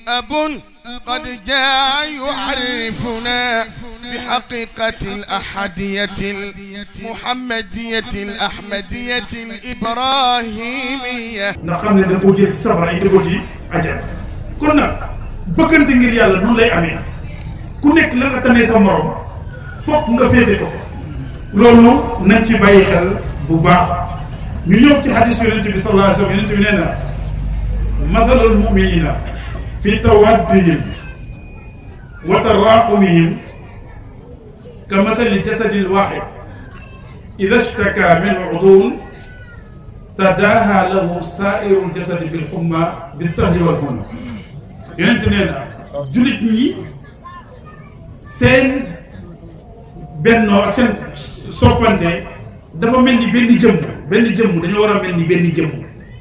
أب قد جاء يعرفنا بحقيقة الأحدية المحمدية الأحمدية الإبراهيمية ndax xam ne da koo jël ci safara indi ko ci ajal kon nag bëggante ngir yàlla noonu lay amee ku nekk la nga tanee sa morom fokk nga féete ko fa loolu nañ ci bàyyi xel bu baax ñu ñëw ci hadis yonente bi sallallahu alayhi wa sallam yonente bi nee na mathalul muminina fi tawaddihim wa taraxumihim ka mathali jasadil waxid ida shtaka min udun tadaaha lahu saairu jasadi bil xumma bi sahri wal humma yonente nee na jullit ñi seen bennoo ak seen soppante dafa mel ni benn jëmm benn jëmm dañoo war a mel ni benn jëmm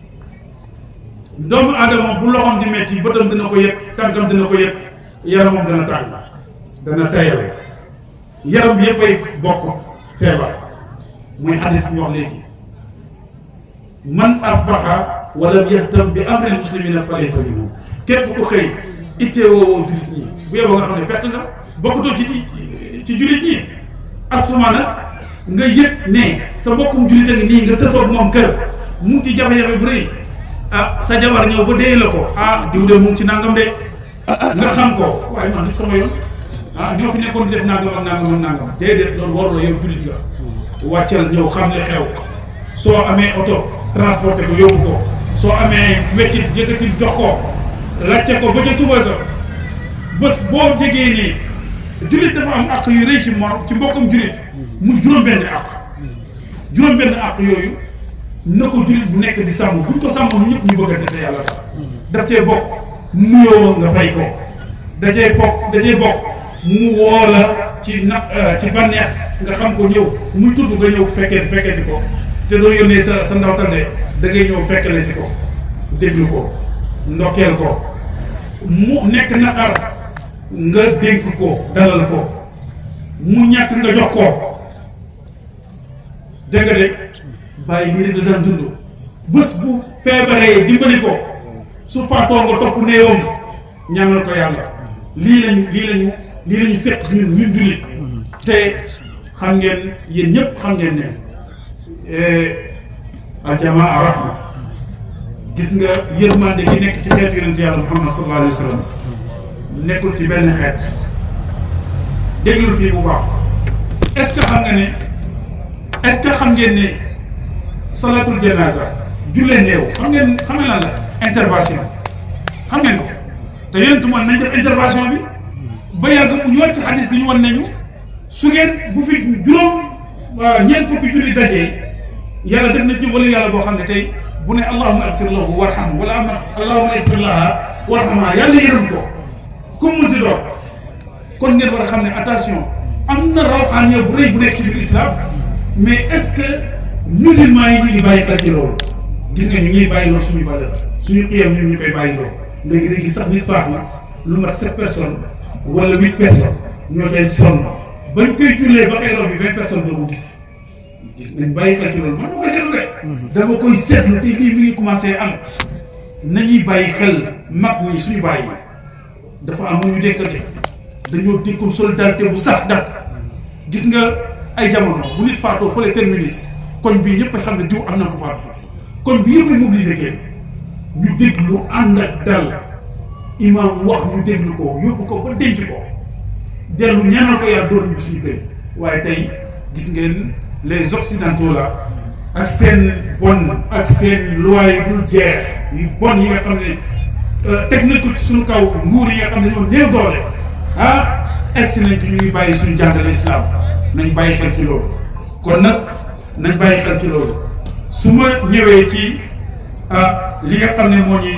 doomu aadama bu loxoom di metti bëtam dina ko yëg tànkam dina ko yëg yaramam dana tàng dana tayal yaram bi yëpp ay bokk feebar muy xadis bi wax léegi man asbaxa walam yahtam bi amril muslimina fa laysa minhum képp ku xëy ittee woowoo jullit ñi bu yeboo nga xam ne perte nga bokkutoo ci ci jullit ñi asuma nag nga yëg ne sa mbokkum jullit a ngi nii nga sësoog moom kër mu ngi ci jafe-jafe bu rëy ah sa jabar ñëw ba dee la ko ah diw de mu ngi ci nangam de nga xam ko waaye man nag sama yoon ah ñoo fi nekkoon di def nangam ak nangam ak nangam déedéet loolu waru la yow jullit nga wàccal ñëw xam ne xew soo amee oto transporté ko yóbbu ko soo amee weccit yëkkati jox ko lacce ko ba ca suba sa bés boo jegee nii jullit dafa am àq yu rëy ci mor ci mbokkam jullit mu juróom-benn àq juróom-benn àq yooyu na ko jullit bu nekk di sàmm buñ ko sàmmoon ñëpp ñu bëgg a te yàlla tax daf cee bokk nuyoo nga fay ko da cee fokk da cee bokk mu woo la ci na ci bànneex nga xam ko ñëw muy tudd nga ñëw fekkee fekkee ci ko te doo yónnee sa sa ndawtal de da ngay ñëw fekkale si ko déglu ko ndokkeel ko mu nekk naqar nga dénk ko dalal ko mu ñàkk nga jox ko dégg nga de bàyyi lii rek la daan dund bés bu feebaree dimbali ko su faatoo nga topp néewam ñaanal ko yàlla lii lañu lii lañu lii lañu seq ñun ñun jullit te xam ngeen yéen ñëpp xam ngeen ne aljamaa rahma gis nga yërmande gi nekk ci xeetu yonent yàlla muhammad sallallahu alayhi wa sallam nekkul ci benn xeet déglul fii bu baax est-ce que xam nga ne est-ce que xam ngeen ne salatul janaza jullee néew xam ngeen xam ngeen lan la intervention xam ngeen ko te yonent moom nañ def intervention bi ba yàgg mu ñëwaat ci xadis di ñu wan nañu su ngeen bu fi juróom ñeent fukki julli dajee yàlla def na ci wala yàlla boo xam ne tey bu ne allahuma agfir lahu warhamhu wala ama allahuma agfir laha warhamha yàlla yërëm ko comme munti doon kon ngeen war a xam ne attention am na rawxaan bu rëy bu nekk ci biir islam mais est-ce que musulman yi ñu ngi bàyyi xel ci loolu gis nga ñu ngi bàyyi loolu suñuy valeur suñu xiyam ñu ñu koy bàyyi loolu léegi léegi sax nit faat na lu mat sept personnes wala huit personnes ñoo tey sonn bañ koy jullee ba koy rob bi vingt personnes doo ko gis nañ bàyyi xel ci loolu man ma koy seetlu de dama koy seetlu te lii mi ngi commencé am nañuy bàyyi xel mag ñi suñu bàyyi dafa am ñu dékkate dañoo dékkoon solidarité bu sax dakk gis nga ay jamono bu nit faatoo fële terminus koñ bii ñëpp xam ne diw am na ko faatu foofu koñ bi yëpp ay mobilisé kenn ñu déglu ànd ak dal imam wax ñu déglu ko yóbbu ko ba denc ko dellu ñaanal ko yàlla doon ñu suñu kër waaye tey gis ngeen les occidentaux là ak seen bon ak seen loi yu dul jeex yu bon yi nga xam ne teg na ko ci suñu kaw nguur yi nga xam ne ñoo néew doole ah egsi nañ ci ñu ngi bàyyi suñu jàngale islam nañ bàyyi xel ci loolu kon nag nañ bàyyi xel ci loolu su ma ñëwee ci li nga xam ne moo ñuy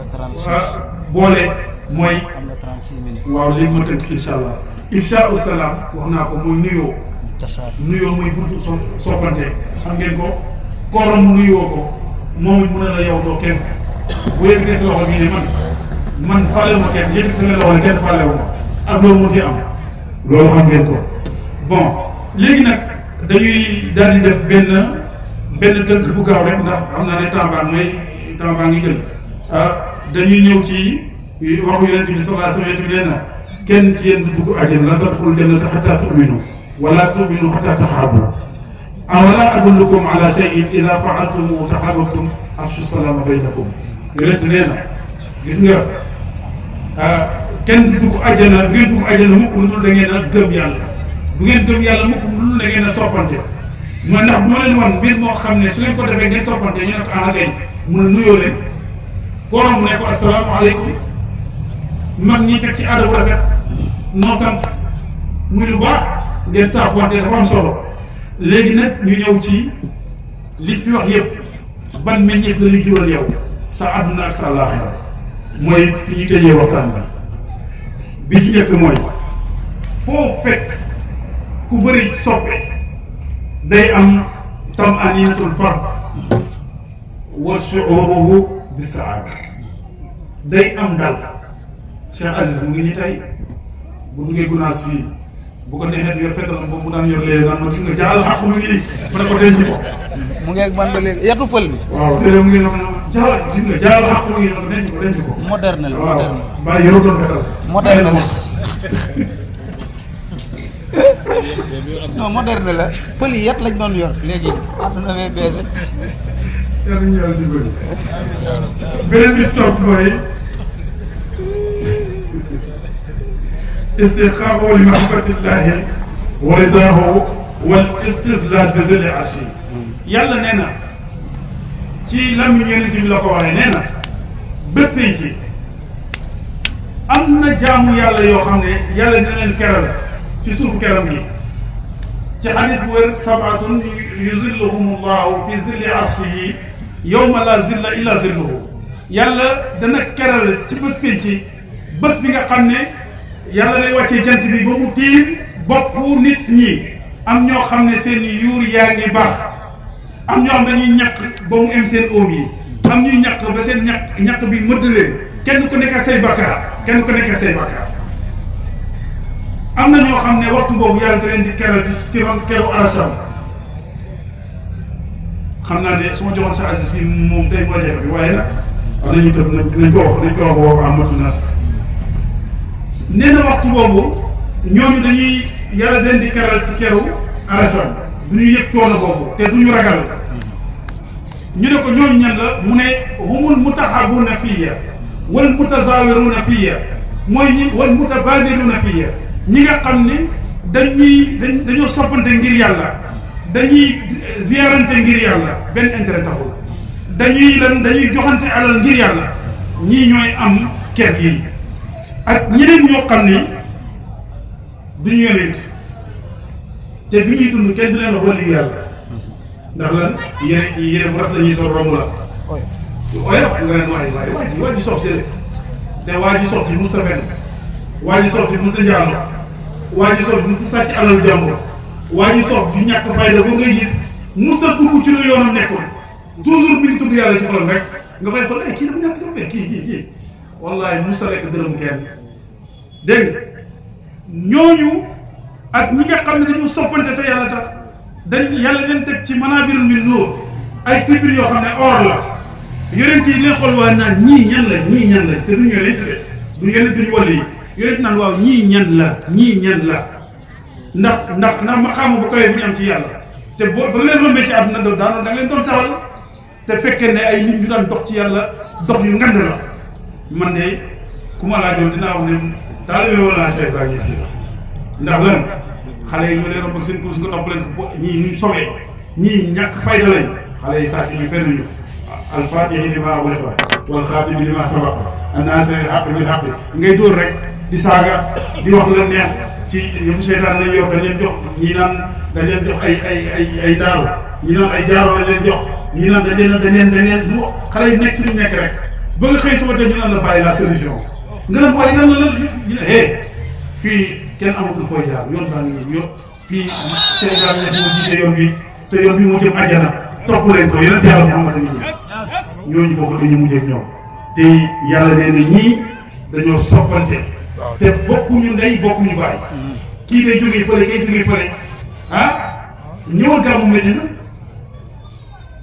boole mooy waaw li ma tënk insha allah ifsha u salaam wax naa ko mooy nuyoo nuyoo mooy buntu so soppante xam ngeen ko kooram mu nuyoo ko moom it mu ne la yow doo kenn bu yëkkatee sa loxo bii ne man man faale ma kenn yëkkati sa loxo kenn faale wu ma ak loolu moo ci am loolu xam ngeen ko bon léegi nag dañuy daal di def benn benn tënk bu gaaw rek ndax xam naa ne temps baa may temps baa ngi jël ah dañuy ñëw ci waxu yonent bi sallallahu alayhi wa sallam nee na kenn ci yéen du dugg àjjana la tadxulul jannata xatta tu'minu wala tu'minu xatta taxaabu awala adullukum ala shay'in ida faaltumuhu taxaababtum afshu salaama baynakum yonent nee na gis nga kenn du dugg àjjana du ngeen dugg àjjana mukk lu dul da ngeen a gëm yàlla bu ngeen gëm yàlla mukk lu dul da ngeen a soppante mooy ndax bu ma leen wan mbir moo xam ne su ngeen ko defee ngeen soppante ñu ne ko ah kay mun a nuyoo leen kooram mu ne ko asalaamaaleykum mag ñi teg ci aada bu rafet noo sant muy lu baax ngeen saaf wante dafa am solo léegi nag ñu ñëw ci li fi wax yëpp ban meññeef la ñuy jural yow sa àdduna ak sa àllaaxira mooy fi ñu tëjee waxtaan bi bi ci njëkk mooy foo fekk ku bëri soppe day am tam aninatul fard wa shuuruhu bi saada day am dal Cheikh Aziz mu ngi ni tey bu duggee gunaas fii bu ko neexee du yor fetalam boobu mu daan yor léegi naan ma gis nga jaal xaq mu ngi nii ma ne ko denc ko mu ngi ak man ba léegi yatu pël bi. waaw léeg-léeg mu ngi ne ma ne ma jaal gis nga jaal xaq mu ngi nii ma ne ko denc ko denc ko moderne la waaw moderne. mbaa yoroo doon fetal moderne la non moderne la pël yi yat lañ doon yor léegi àdduna bee bees yàlla ñu yàlla si bëri beneen bi stop mooy istiqaama li mahabbatillahi wa ridaahu wal istidlal bi zilli arshi yàlla nee na ci làmmiñ yonent bi la ko waxee nee na bés penc ci am na jaamu yàlla yoo xam ne yàlla dina leen keral ci suufu keram gi ci xadis bu wér sabaatun yuzilluhum allahu fi zilli arshihi yowma la zilla illa zilluhu yàlla dana keral ci bés penc bés bi nga xam ne yàlla day wàccee jant bi ba mu tiim boppu nit ñi am ñoo xam ne seen yuur yaa ngi baax am ñoo xam dañuy ñaq ba mu em seen oom yi am ñuy ñaq ba seen ñaq ñaq bi mëdd leen kenn ku nekk say bakkaar kenn ku nekk say bakkaar am na ñoo xam ne waxtu boobu yàlla da leen di keral ci ci ron keru arasam xam naa ne su ma joxoon sa Aziz fii moom day moo jeex bi waaye nag wax nañu tëb nañ ko wax nañ ko wax woo amatu nas nee na waxtu boobu ñooñu dañuy yàlla da leen di keral ci keru arasam du ñu yëg coono boobu te du ñu ragal ñu ne ko ñooñu ñan la mu ne humul mutahabuna fiya wal mutazawiruna fiya mooy ñi wal mutabadiruna fiya ñi nga xam ne dañuy dañ dañoo soppante ngir yàlla dañuy ziarante ngir yàlla benn intérêt taxul dañuy lan dañuy joxante alal ngir yàlla ñii ñooy am ker gi ak ñeneen ñoo xam ni du ñu yonent te bi ñuy dund kenn du leen wax wali yàlla ndax lan yére yére bu ras la ñuy sol romb la oyof nga leen waaye waaye waa ji waa ji soof si de te waa ji soof ci musta fen waa ji soof ci musta njaalo waa ji soof musta sàcc alal jàmbur waa ji soof du ñàkk fayda boo ngay gis musta dugg ci lu yoonam nekkul toujours mi ngi tudd yàlla ci xolam rek nga koy xool ay kii dafa ñàkk jom kii kii kii wallahi musta lekk dërëm kenn dégg nga ñooñu ak ñi nga xam ne dañu soppante te yàlla tax dañ yàlla leen teg ci manabirun min nuur ay tribune yoo xam ne or la yonent yi leen xool waa naan ñii ñan la ñii ñan la te duñu yonent de duñu yonent duñu wàll yi yonent naan waaw ñii ñan la ñii ñan la ndax ndax ndax ma xamu bu kawee bu ñu am ci yàlla te boo ba nga leen rombee ci àdduna do daanoon da nga leen doon sawal te fekkee ne ay nit ñu daan dox ci yàlla dox yu ngand la man de ku ma laajoon dinaa wax ne taalibe wala naa Cheikh Ibrahima si ndax lan xale yi ñoo leen romb ak seen course nga topp leen bo ñii ñu sobee ñii ñàkk fayda lañ xale yi sàcc ñu fenn ñu alfatihi lima ughliqa wal xaatimi lima sabaqa annaasiril haqqi bil haqqi ngay dóor rek di saaga di wax la neex ci yëfu seytaan lañ yor dañ leen jox ñii naan dañ leen jox ay ay ay ay daaru ñii naan ay jaaro lañ leen jox ñii naan dañ leen dañ leen dañ leen du xale yi nekk ci luñ nekk rek ba nga xëy suba tey ñu naan la bàyyi la solution nga dem waaye nan la lan ñu ne hee fii kenn amatul fooy jaar yoon baa ngi nii yoon fii Sénégal ne moo jiite yoon bi te yoon bi moo jëm àjjana topp leen ko yonent yàlla Muhammad ñooñu foofu dañu mujjee ñoom te yàlla nee na ñii dañoo soppante te bokkuñu ndey bokkuñu baay kii day jógee fële kay jógee fële ah ñëwal gàmmu Medina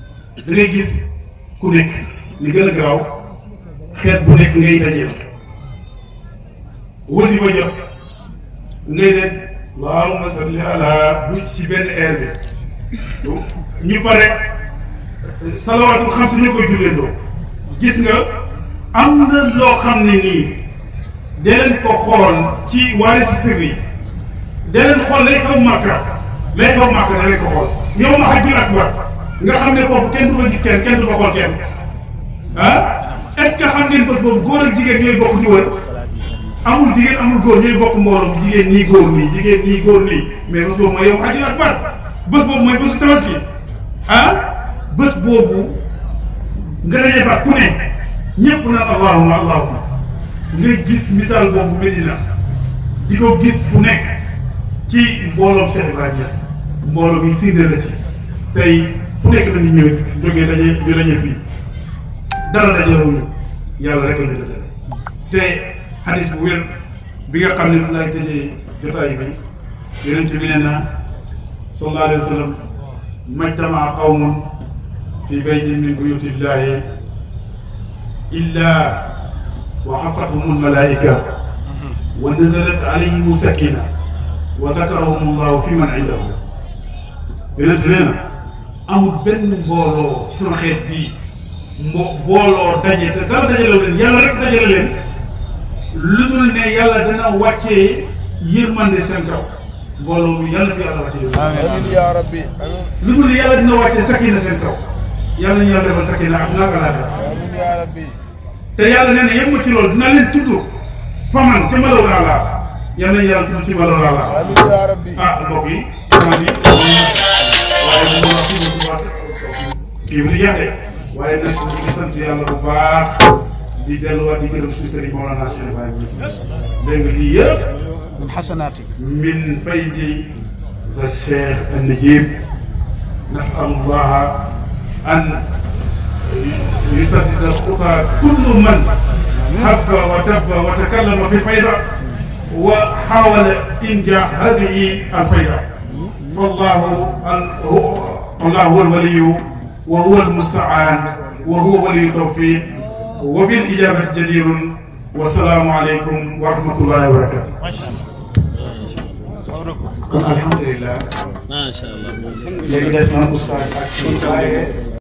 da ngay gis ku nekk li gën a garaaw xeet bu nekk ngay dajeel wasifa jot ngay ne allahumma salli ala du ci benn air bi ñu pare salawaatul xam si ñu ko julleendoo gis nga am na loo xam ne nii da leen ko xool ci waarisu sirri da leen xool lay xaw màkka lay xaw màkka da leen ko xool yow ma hajjul akbar nga xam ne foofu kenn du fa gis kenn kenn du fa xool kenn ah est-ce que xam ngeen bés boobu góor ak jigéen ñooy bokk ñu wër amul jigéen amul góor ñooy bokk mbooloo jigéen nii góor nii jigéen nii góor nii mais bés boobu mooy yow hajjul akbar bés boobu mooy bésu tabaski ah bés boobu nga dajee fa ku ne ñëpp naan allahuma allahuma nga gis misaal boobu Medina di ko gis fu nekk ci mbooloom Cheikh Ibrahima gis mbooloo mi firnde la ci tey fu nekk nañu ñëw jógee daje ñu daje fii dara dajalewuñu yàlla rek la ñu dajale te xadis bu wér bi nga xam ne mu lay tëjee jotaay bi yonent bi nee na sallallahu alayhi wa sallam majtamaa qawmun fi baytin min buyutillahi illa wa xafathum almalaika wa nazalat alayhim sakina wa zakarahum allahu fi man indahu yonent nee na amul benn mbooloo ci sama xeet bii mbo mbooloo daje te dara dajale leen yàlla rek dajale leen lu dul ne yàlla dana wàccee yërmande seen kaw mbooloo mi yàlla fi yàlla wàccee amiin yaa rabbi amiin lu dul ne yàlla dina wàccee sakina seen kaw yàlla ñu yàlla defal sakina ak naka laa def amiin yaa rabbi te yàlla nee na yem ci loolu dina leen tudd faman ca malaw laa laa yal nañu yàlla tudd ci malaw laa laa amiin yaa rabbi ah mbokk yi temps bi waaye bu ma kii bi bu baax kii bi du jeex de waaye nag ñu ngi sant yàlla bu baax di delluwaat di gërëm suñu sëriñ Mawlana Cheikh Ibrahima Niass dégg nga lii yëpp min xasanaati من فيض ذا الشيخ النجيب نسأل الله أن يسدد الخطى كل من حب وتب وتكلم في الفيضة وحاول إنجاح هذه الفيضة فالله ال- هو الله هو الولي وهو المستعان وهو ولي التوفيق وبالإجابة جدير والسلام عليكم ورحمة الله وبركاته kon alhamdulilah macha allah léegi des na oustaz ak waaye